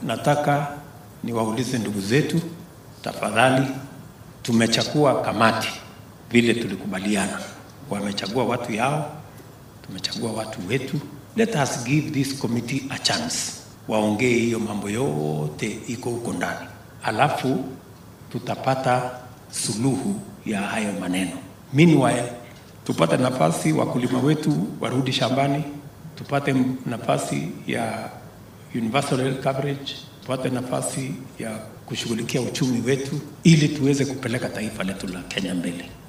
nataka niwaulize ndugu zetu, tafadhali, tumechagua kamati vile tulikubaliana, wamechagua watu yao, tumechagua watu wetu. Let us give this committee a chance, waongee hiyo mambo yote iko huko ndani, alafu tutapata suluhu ya hayo maneno. Meanwhile, tupate nafasi wakulima wetu warudi shambani, tupate nafasi ya universal health coverage, tupate nafasi ya kushughulikia uchumi wetu ili tuweze kupeleka taifa letu la Kenya mbele.